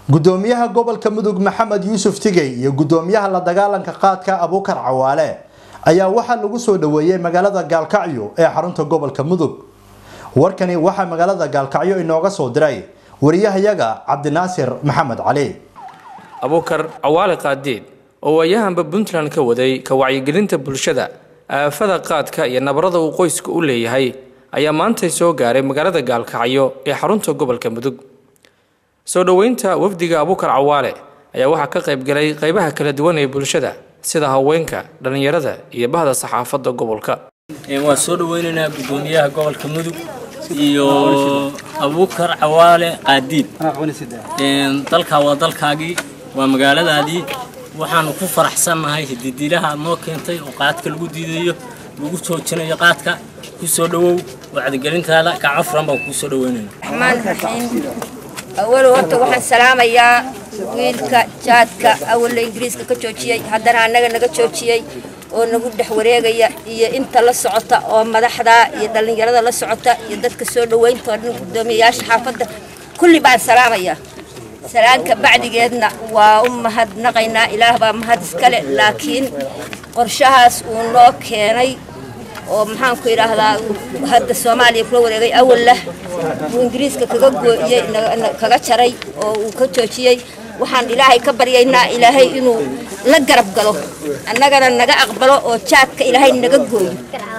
gudoomiyaha gobolka mudug maxamed yuusuf tigey iyo gudoomiyaha la dagaalanka qaadka abuukar cawaale ayaa waxaa lagu soo dhaweeyey magaalada gaalkacyo ee xarunta gobolka mudug warkani waxaa magaalada gaalkacyo inooga soo diray wariyahayaga cabdinaasir maxamed cali abuukar cawaale qaadiid oo waayahanba puntland ka waday ka wacyigelinta bulshada aafada qaadka iyo nabarada uu qoyska u leeyahay ayaa maantay soo gaaray magaalada gaalkacyo ee xarunta gobolka mudug soo dhoweynta wafdiga abuukar cawaale ayaa waxaa ka qaybgalay qaybaha kala duwan ee bulshada sida haweenka dhallinyarada iyo bahda saxaafadda gobolka waan soo dhaweynaynaa gudoomiyaha gobolka mudug iyo abuukar cawaale qaadiid dalkaa waa dalkaagii waa magaaladaadii waxaanu ku faraxsannahay hididiilaha aad noo keentay oo qaadka lagu diidayo lagu joojinayo qaadka ku soo dhowow wacdigelintaada gacan furan baan kuu soo dhaweynayna raxmaan raxiim awal horta waxaan salaamayaa wiilka jaadka awalla ingiriiska ka joojiyey haddana annaga naga joojiyey oo nagu dhex wareegaya iyo inta la socota oo madaxda iyo dhallinyarada la socota iyo dadka soo dhoweynta dhan gudoomiyayaasha xaafadda kulli baan salaamayaa salaanka bacdigeedna waa u mahadnaqaynaa ilaah baa mahad iskale laakiin qorshahaas uu noo keenay oo maxaanku idhaahdaa hadda soomaaliya kula wareegay awallah uu ingiriiska kaga gooyey kaga jaray oo uu ka joojiyey waxaan ilaahay ka baryaynaa ilaahay inuu la garab galo annagana naga aqbalo oo jaadka ilaahay naga gooyo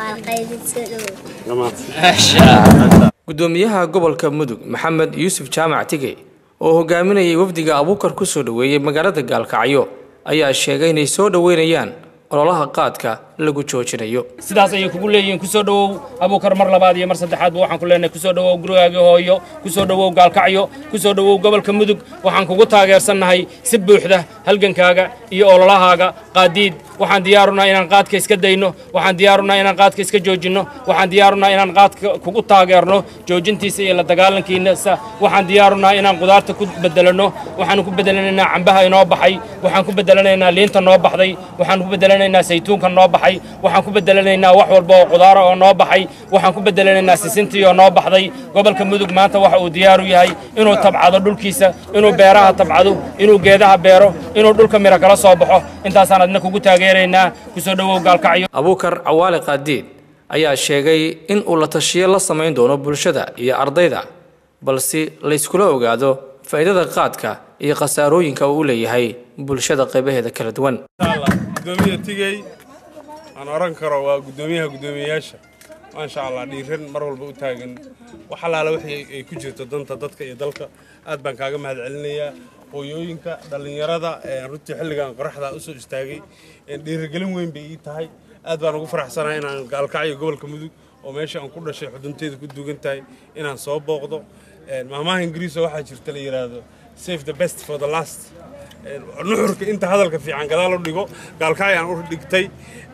gudoomiyaha gobolka mudug maxamed yuusuf jaamac tige oo hogaaminayay wafdiga abuukar ku soo dhoweeyey magaalada gaalkacyo ayaa sheegay inay soo dhoweynayaan ololaha qaadka lagu joojinayo sidaas ayay kugu leeyihiin kusoo dhowow abuukar mar labaad iyo mar saddexaadba waxaan ku leenahay kusoo dhowow gurigaagii hooyo kusoo dhowow gaalkacyo kusoo dhowow gobolka mudug waxaan kugu taageersannahay si buuxda halgankaaga iyo ololahaaga qaadiid waxaan diyaarunaa inaan qaadka iska dayno waxaan diyaarunaa inaan qaadka iska joojinno waxaan diyaarunaa inaan qaadka kugu taageerno joojintiisa iyo la dagaalankiisa waxaan diyaarunaa inaan qudaarta ku bedelanno waxaan ku bedelanaynaa cambaha inoo baxay waxaan ku bedelanaynaa liinta noo baxday waxaan ku bedelanaynaa saytuunka noo baxay waxaan ku bedelanaynaa wax walba oo qudaara oo noo baxay waxaan ku bedelanaynaa sisintii oo noo baxday gobolka mudug maanta waxa uu diyaaru yahay inuu tabcado dhulkiisa inuu beeraha tabcado inuu geedaha beero inuu dhulka miro kala soo baxo intaasaan adna kugu taageeraynaa kusoo dhowow gaalkacyo abuukar cawaale qaadiid ayaa sheegay in uu la tashiyo la samayn doono bulshada iyo ardayda balse layskula ogaado faa'iidada qaadka iyo khasaarooyinka uu u leeyahay bulshada qaybaheeda kala duwan gudoomiya tigey aan oran karo waa gudoomiyaha gudoomiyayaasha maasha allah dhiiran mar walba u taagan wax allaala wixii ay ku jirto danta dadka iyo dalka aad baan kaaga mahad celinayaa hooyooyinka dhallinyarada runtii xilligan qoraxda usoo istaagay dhiirigelin weyn bay ii tahay aad baan ugu faraxsanahay inaan gaalkacyo gobolka mudug oo meesha aan ku dhashay xudunteeda ku dugan tahay inaan soo booqdo maamaha ingiriisa waxaa jirta la yidhaahdo save the best for the last nuxurka inta hadalka fiican gadaal u dhigo gaalkacyo aan u dhigtay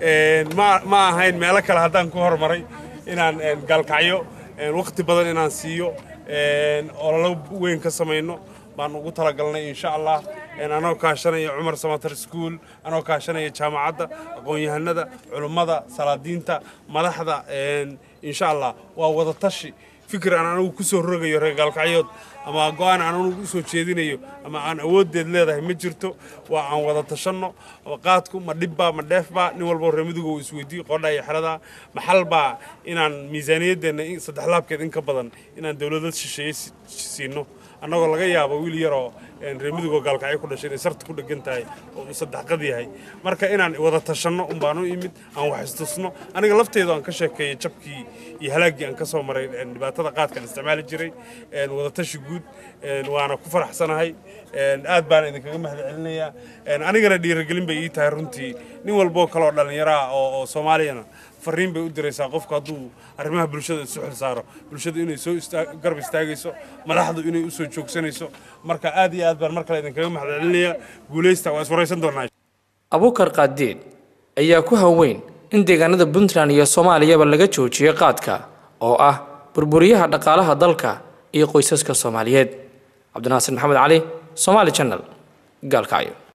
ma ahayn meelo kale haddaan ku hormaray inaan gaalkacyo waqti badan inaan siiyo ololo weyn ka samayno baan ugu talagalnay insha allah anoo kaashanaya cumar samatar school anoo kaashanaya jaamacadda aqoon-yahanada culummada salaadiinta madaxda insha allah waa wada tashi fikir aan anugu ku soo rogayo reer gaalkacyood ama go-aan aan anugu usoo jeedinayo ama aan awooddeed leedahay ma jirto waa aan wada tashanno qaadku ma dhibbaa ma dheefbaa nin walbo reer muduga uu isweydiiyo qoodha iyo xeradaa maxalbaa inaan miisaaniyaddeenna saddex laabkeed in ka badan inaan dowladad shisheeye siino annagoo laga yaabo wiil yaroo reer mudugoo gaalkacyo ku dhashay inay sarta ku dhegan tahay oo uu saddexqad yahay marka inaan wada tashanno un baan u imid aan wax istusno aniga lafteedu aan ka sheekeeyey jabkii iyo halaaggii aan ka soo maray dhibaatada qaadkaan isticmaali jiray wada tashi guud waana ku faraxsanahay aad baan idinkaga mahad celinayaa anigana dhiirigelin bay ii tahay runtii nin walboo kaleoo dhallinyaro ah oo soomaaliyana fariin bay u diraysaa qofku hadduu arrimaha bulshada isu xil saaro bulshadu inay soo garab istaagayso madaxdu inay u soo joogsanayso marka aad iyo aad baan mar kale idinkaga mahad celinayaa guulaysta waa iswaraysan doonaa abuukar qaadiid ayaa ku haweyn in deegaanada puntland iyo soomaaliyaba laga joojiyo qaadka oo ah burburiyaha dhaqaalaha dalka iyo qoysaska soomaaliyeed cabdinaasir maxamed cali somaali channel gaalkacyo